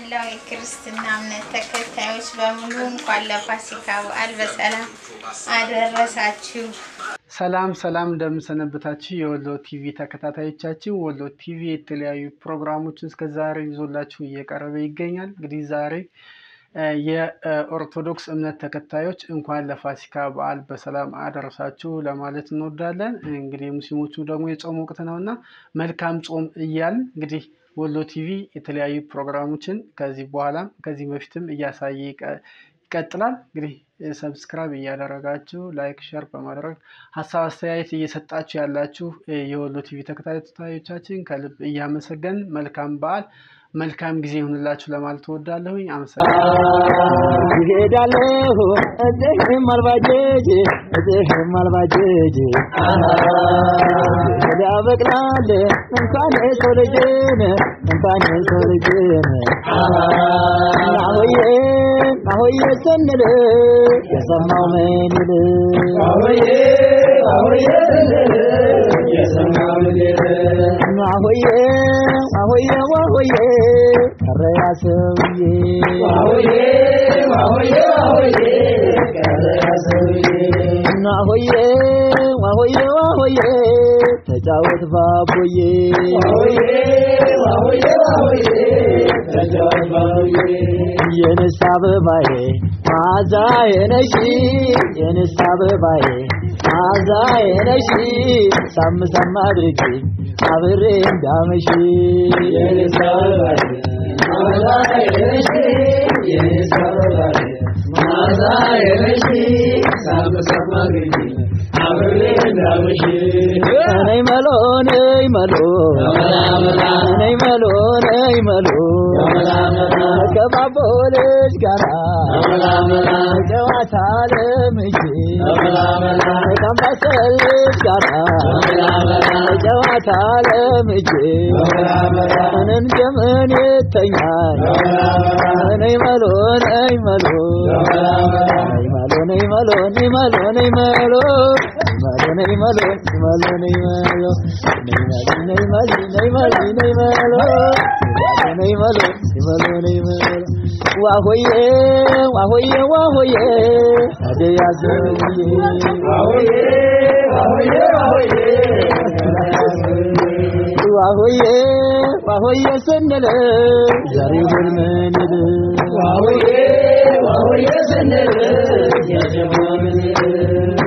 መላው የክርስትና እምነት ተከታዮች በሙሉ እንኳን ለፋሲካ በዓል በሰላም አደረሳችሁ። ሰላም ሰላም እንደምንሰነበታችሁ የወሎ ቲቪ ተከታታዮቻችን፣ ወሎ ቲቪ የተለያዩ ፕሮግራሞችን እስከ ዛሬ ይዞላችሁ እየቀረበ ይገኛል። እንግዲህ ዛሬ የኦርቶዶክስ እምነት ተከታዮች እንኳን ለፋሲካ በዓል በሰላም አደረሳችሁ ለማለት እንወዳለን። እንግዲህ ሙስሊሞቹ ደግሞ የጾም ወቅት ነው እና መልካም ጾም እያልን እንግዲህ ወሎ ቲቪ የተለያዩ ፕሮግራሞችን ከዚህ በኋላም ከዚህ በፊትም እያሳየ ይቀጥላል። እንግዲህ ሰብስክራይብ እያደረጋችሁ ላይክ፣ ሸር በማድረግ ሀሳብ አስተያየት እየሰጣችሁ ያላችሁ የወሎ ቲቪ ተከታታዮቻችን ከልብ እያመሰገን መልካም በዓል መልካም ጊዜ ይሁንላችሁ ለማለት እወዳለሁኝ። አመሰግናለሁ። ይሄዳለሁ እዚህም አልባጀጅ እዚህም አልባጀጅ ያበቅላል እንኳን የሰው ልጅን እንኳን የሰው ልጅን ናሆዬ ናሆዬ ስንል የሰማው ምን ይል ናሆዬ ናሆዬ ዋሆዬ ቀረ ያ ሰውዬ ናሆዬ ዋሆዬ ዋሆዬ ተጫወት ባቦዬ የንስ አበባዬ ማዛዬ ነሽ የንስ አበባዬ ማዛዬ ነሽ ሳም ሳም አድርጊ አብሬ እንዳመሽ የንስ አበባዬ ማዛዬ ነሽ የንስ አበባዬ ማዛዬ ነሽ ሳም ሳም አድርጊ ነይ መሎ ነይ መሎ ነይ መሎ ነይ መሎ ከባቦ ልጅ ጋራ ጨዋታ ለምጄ ካምባሰል ልጅ ጋራ ጨዋታ ለምጄ እንን ጀምን ይተኛል ነይ መሎ ነይ መሎ ነይ መሎ ነይ መሎ ነይ መሎ ነይ መሎ ነይ መሎ ነይ መሎ ነይ መሎ ነይ መሎ ነይ መሎ ነይ መሎ ነይ መሎ ነይ መሎ ነይ መሎ ዋሆዬ ዋሆዬ ዋሆዬ አደያ ዘውዬ ዋሆዬ ዋሆዬ ዋሆዬ ዋሆዬ ዋሆዬ ስንል ዛሬውን ምን ይል ዋሆዬ ዋሆዬ ስንል